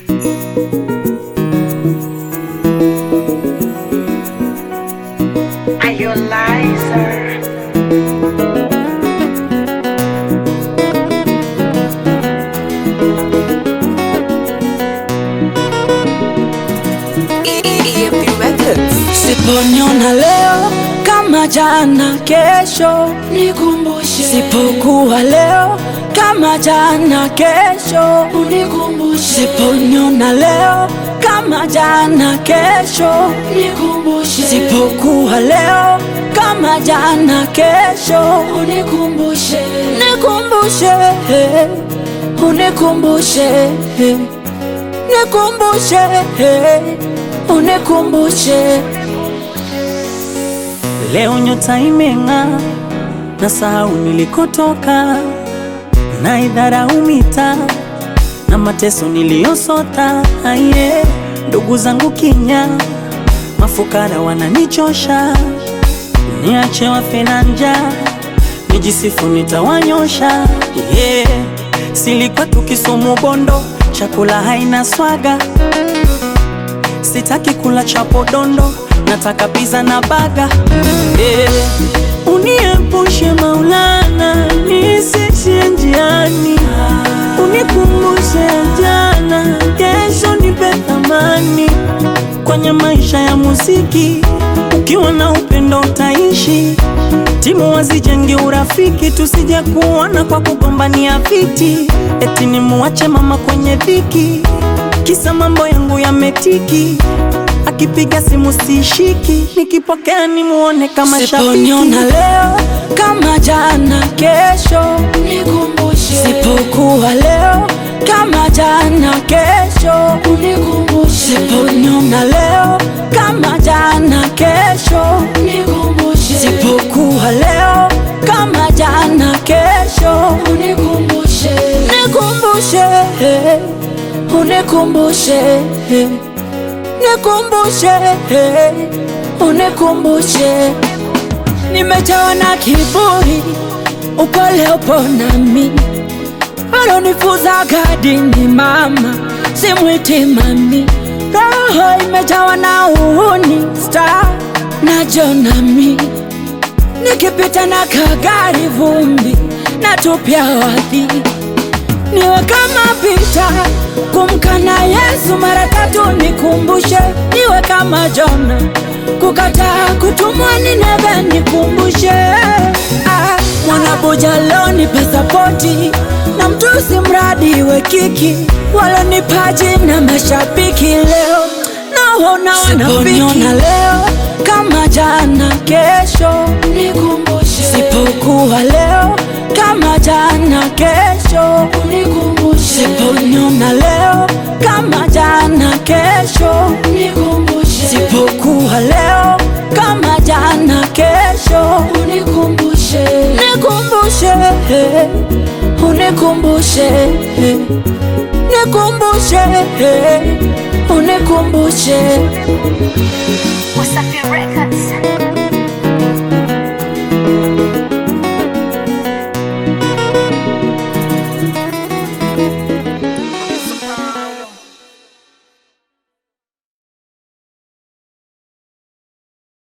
Are you a liar? Siponiona leo kama jana, kesho Nikumbushe, sipokuwa leo kama jana, kesho unikumbushe, siponiona leo kama jana, kesho nikumbushe, sipokuwa leo kama jana, kesho unikumbushe, nikumbushe, unikumbushe, nikumbushe, unikumbushe. Leo nyota imeng'aa, na sahau nilikotoka, na idharau mitaa na mateso niliyosota. Aye, ndugu zangu kinya, mafukara wananichosha, niache wafe na njaa, nijisifu nitawanyosha. Yeah, silikuwa tukisumu Bondo, chakula haina swaga Sitaki kula chapo dondo, nataka pizza na baga. Eh, uniepushe Maulana, nisishie njiani, unikumbushe jana, kesho nipe thamani kwenye maisha ya muziki. Ukiwa na upendo utaishi, timu wazijenge urafiki, tusije kuona kwa kugombania viti, eti nimuache mama kwenye dhiki kisa mambo yangu yametiki, akipiga simu sishiki, nikipokea nimuone kama shabiki. Siponiona leo kama jana, kesho nikumbushe, sipokuwa leo kama jana, kesho unikumbushe, siponiona leo kama jana, kesho nikumbushe, sipokuwa leo kama jana, kesho unikumbushe, nikumbushe, unikumbushe, nikumbushe, unikumbushe. Nimejawa na kiburi, upole upo nami, alonifuza gadini mama, simwiti mami. Roho imejawa na uhuni, star na jonami, nikipita na kagari vumbi, natupia wadhi niwe kama Pita kumkana Yesu mara tatu, nikumbushe niwe kama Jona kukataa kutumwa Nineve, nikumbushe ah, mwanabuja leo nipe sapoti na mtusi mradi we kiki walonipaji na mashabiki leo naona wanafiki leo kama jana, kesho nikumbushe, sipokuwa leo kama jana, kesho unikumbushe, siponiona leo kama jana, kesho nikumbushe, sipokuwa leo kama jana, kesho unikumbushe, nikumbushe, unikumbushe, nikumbushe, unikumbushe. Wasafi Records.